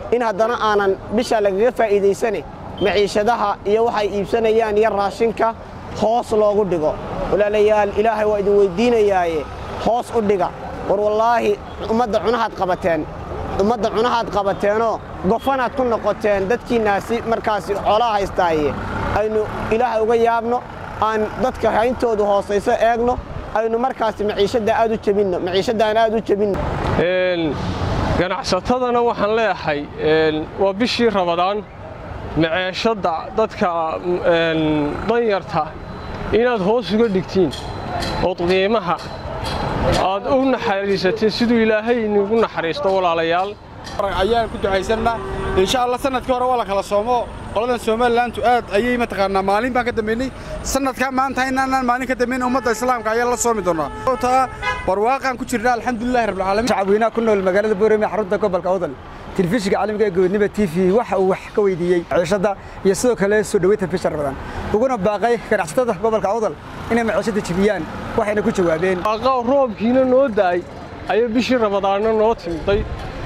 in haddana aanan bisha lagaga faa'iidaysane maciishadaha iyo waxay iibsanayaan iyo raashinka hoos loogu dhigo walaalayaal ilaahay waa idin weyddiinayaaye hoos u dhiga war wallaahi ummadda cunahaad qabateen ummadda cunahaad qabateenoo gofanaad ku noqoteen dadkiinnaasi markaasi xoolaha haystaaye aynu ilaahay uga yaabno aan dadka hayntoodu hoosayso eegno aynu markaasi maciishadda aad u jebinno maciishaddan aad u jebinno ganacsatadana waxaan leeyahay waa bishii rabadaan maceeshadda dadka danyarta inaad hoos uga dhigtiin ood qiimaha aad u naxariisateen siduu ilaahay inigu naxariisto walaalayaal ayaan ku ducaysannaa insha allah sanadkii hore waa la kala soomo qoladan somalilantu aad ayay mataqaanaa maalin baan ka dambaynay sanadkaa maanta inaanaan maalin ka dambayn ummadda islaamka ayaan la soomi doonaa taa barwaaqaan ku jirnaa alxamdulillahi rabbilcaalamiin shacabweynaha ku nool magaalada boorame xarunta gobolka awdal telefishinka caalamiga ee gobodnimo t v waxa uu wax ka weydiiyey ciishadda iyo sidoo kale soo dhoweynta bisha rabadaan uguna baaqay ganacsatada gobolka awdal inay maciishadda jebiyaan waxayna ku jawaabeen aqaa roobkiina noo da'ay ayaa bishii rabadaanna noo timiday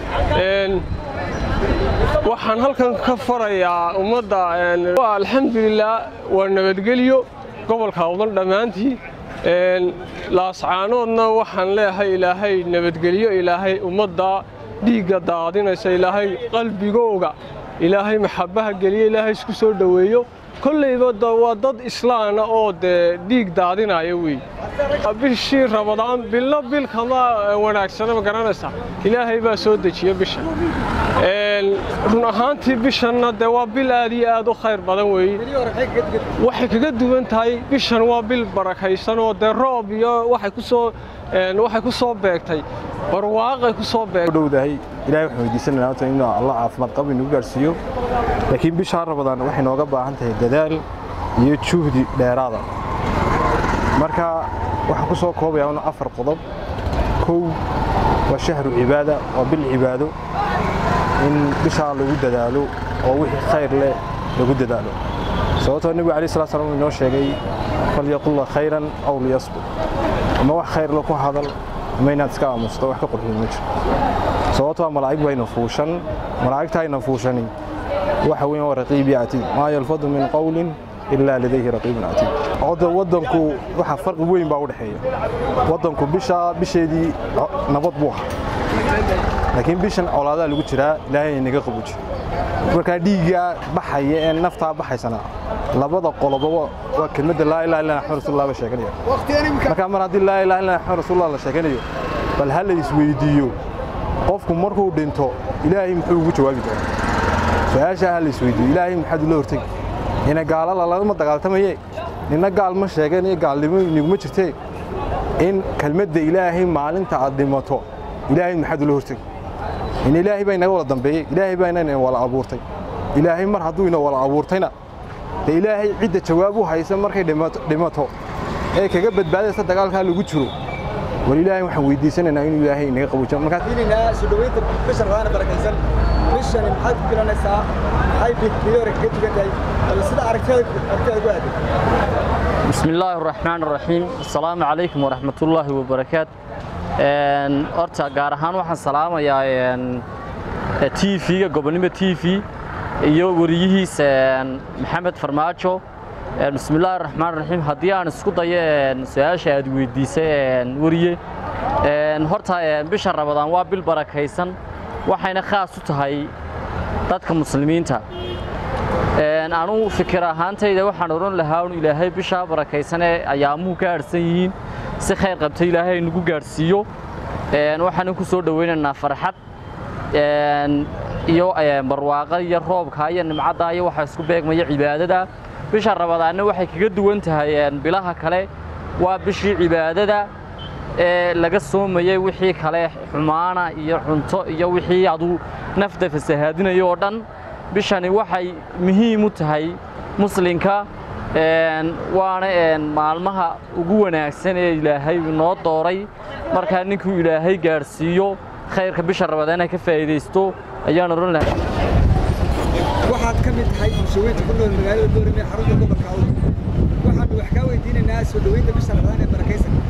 waxaan halkan ka farayaa ummadda alxamdulilah waa nabadgelyo gobolka awdal dhammaantii laascaanoodna waxaan leeyahay ilaahay nabadgelyo ilaahay ummadda dhiigga daadinaysa ilaahay qalbigooga ilaahay maxabbaha geliyo ilaahay isku soo dhoweeyo kollayba waa dad islaana oo dee dhiig daadinaya wey bishii rabadaan billo bil kama wanaagsana ma garanaysa ilaahay baa soo dejiya bisha run ahaantii bishanna dee waa bil aad iyo aad u khayr badan weeye waxay kaga duwan tahay bishan waa bil barakaysan oo dee roob iyo waxay ku soo waxay ku soo beegtay barwaaqay ku soo beegtay dhowdahay ilaahay waxaan weydiisanaynaa horta inuu allah caafimaad qab inagu gaarsiiyo laakiin bishaa rabadaan waxay nooga baahan tahay dadaal iyo juhdi dheeraada marka waxaan ku soo koobayaa un afar qodob kow waa shahru cibaada waa bil cibaado in bishaa lagu dadaalo oo wixii khayr leh lagu dadaalo sababtoo nebigu alayh salatu salam inoo sheegay falyaqulla khayran aw liyasbir ama wax khayr le ku hadal ama inaad iska aamusto wax ka qurxiyo ma jiro sababtoo malaa'ig bayna fuushan malaa'igta ayna fuushani waxa weyn waa raqiib yaati maa yalfadu min qawlin ilaa ladayhi raqiibun catiid oda waddanku waxa farqi weyn baa u dhexeeya waddanku bisha bisheedii nabad buu ahaa laakiin bishan colaadaa lagu jiraa ilaahay naga qabuji markaa dhiiggaa baxaya ee naftaa baxaysana labada qoloba waa kelmadda laa ilaha illa axmed rasulullah ba sheeganaya markaa mar haddii laa ilaha illa axmed rasulullah la sheeganayo bal ha la isweydiiyo qofku markuu dhinto ilaahay muxuu ugu jawaabi doonaa su-aashaa ha la isweydiiyo ilaahay maxaad ula hortegi ina gaala lalama dagaaltamaye nina gaal ma sheegeen iyo gaalnimo iniguma jirtee in kelmadda ilaahay maalinta aad dhimato ilaahay maxaad ula hortegi in ilaahay baa inaga wada dambeeyey ilaahay baa inayna wala abuurtay ilaahay mar hadduu ina wala abuurtayna dee ilaahay cidda jawaab u haysa markay dhimato ee kaga badbaadaysa dagaalkaa lagu jiro war ilaahay waxaan weydiisanaynaa inuu ilaahay inaga qabuujiyo markaas soo dhoweynta bisha rabadaan barakaysan bishani maxaad ku filanaysaa maxay bidii hore kaga dugan tahay ama sida aragtiyada aragtiyada ku aaday بسم الله الرحمن الرحيم السلام عليكم ورحمة الله وبركاته horta gaar ahaan waxaan salaamayaa t v-ga gobonimo t v iyo wariyihiisa maxamed farmaajo bismi illaahi raxmaan raxiim haddii aan isku dayo su-aasha aad weydiisay wariye horta bisha rabadaan waa bil barakaysan waxayna khaas u tahay dadka muslimiinta anugu fikir ahaantayda waxaan odhan lahaa un ilaahay bishaa barakaysanee ayaamuhu ka harhsan yihiin si khayr qabta ilaahay nagu gaadhsiiyo waxaanu ku soo dhowaynaynaa farxad iyo barwaaqa iyo roobka iyo nimcadda iyo waxa isku beegmaya cibaadada bisha rabadaanna waxay kaga duwan tahay bilaha kale waa bishii cibaadada ee laga soomayay wixii kale xumaana iyo cunto iyo wixii adu nafta fasahaadinayo oo dhan bishani waxay muhiim u tahay muslinka waana maalmaha ugu wanaagsan ee ilaahay noo dooray markaa ninkuu ilaahay gaadhsiiyo khayrka bisha rabada inay ka faa'iidaysto ayaan odhan lahay waxaad ka mid tahay bulshaweynta ku nool magaalada boorame ee xarunta gobolka awdal waxaanu wax kaa weydiinaynaa soo dhoweynta bisha rabadaan ee barakaysan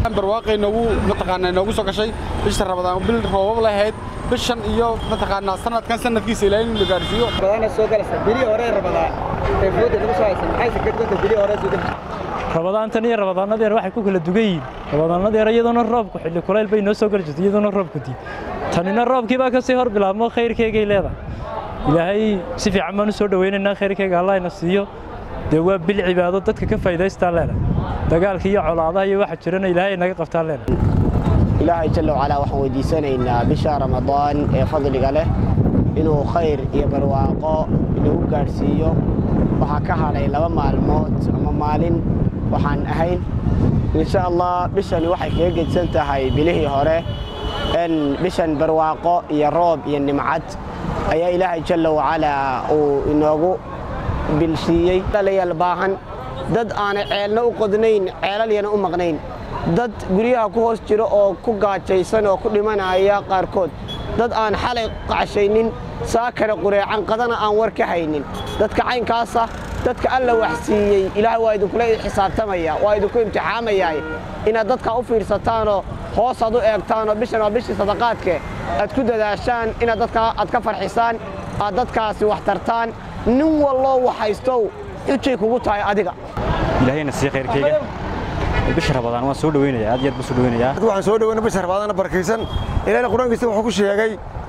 barwaaqay noogu mataqaanaa noogu soo gashay bisha rabadaan bil roobab lahayd bishan iyo mataqaanaa sanadkan sanadkiisa ilaahay inuu gaarsiiyo rabadaana soo galaysa bilii hore rabadaa ee fooda lagu soo haysan maxayse ka dhiganta bilii hore soo galaysa rabadaantan iyo rabadaanadeer waxay ku kala dugan yihiin rabadaanadeer iyadoona roobku xilli kulayl bay noo soo geli jirtay iyadoona roobku dii tanina roobkii baa ka sii hor bilaabmo khayrkeygay leedahay ilaahay si fiican baan u soo dhowaynaynaa khayrkeyga allah ina siiyo dee waa bil cibaado dadka ka faa'iidaystaa leenahay dagaalka iyo colaadaha iyo waxa jirana ilaahay naga qabtaa leenahay ilaahay jalla wacalaa waxaan weydiisanaynaa bisha ramadaan ee fadliga leh inuu khayr iyo barwaaqo inagu gaadhsiiyo waxaa ka hadhay laba maalmood ama maalin waxaan ahayn insha allah bishani waxay kaga gedsan tahay bilihii hore in bishan barwaaqo iyo roob iyo nimcad ayaa ilaahay jalla wacalaa uu inoogu bilsiiyey dhalayaal baahan dad aanay ceelna u qodnayn ceelalyana u maqnayn dad guryaha ku hoos jiro oo ku gaajaysan oo ku dhimanaya qaarkood dad aan xalay qacshaynin saakana qureecan qadana aan war ka haynin dadka caynkaasa dadka alla wax siiyey ilaahay waa idinkula xisaabtamaya waa idinku imtixaamayaa inaad dadka u fiirsataanoo hoos aad u eegtaanoo bishan waa bishii sadaqaadke aad ku dadaashaan inaad dadka aad ka farxisaan aad dadkaasi wax tartaan nin walloo waxaystow xujay kugu tahay adiga ilaahayna sii khayrkayga bisha rabadaan waan soo dhaweynayaa aad iyo aad baan soo dhaweynayaa waxaan soo dhaweyna bisha rabadaana barakaysan ilaahna qur-aankiisa wuxuu ku sheegay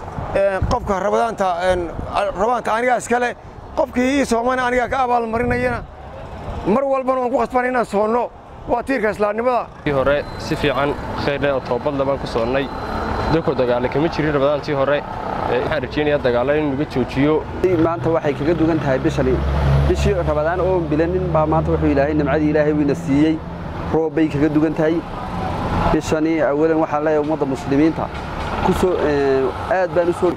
qofka rabadaanta rabaanka anigaa iskale qofkii ii soomana anigaa ka abaalmarinayana mar walbana waan ku khasbanay inaan soonno waa tiirka islaamnimada hore si fiican khayrle oo toobadle baan ku soonnay dadkoo dagaale kama jirin rabadaantii hore waxaan rajaynayaa dagaalla in laga joojiyo maanta waxay kaga dugan tahay bishani bishii rabadaan oo bilanin baa maanta wuxuu ilaahay nimcadii ilaahay wiina siiyey roob bay kaga dugan tahay bishani awalan waxaan leeyahay ummadda muslimiinta kusoo aad baan u soo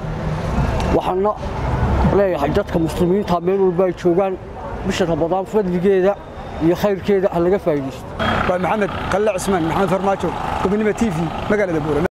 waxaana leeyahay dadka muslimiinta meel walba ay joogaan bisha rabadaan fadligeeda iyo khayrkeeda ha laga faa'iidaysto waa maxamed qalle cismaan maxamed farmaajo gobonimo t v magaalada buurame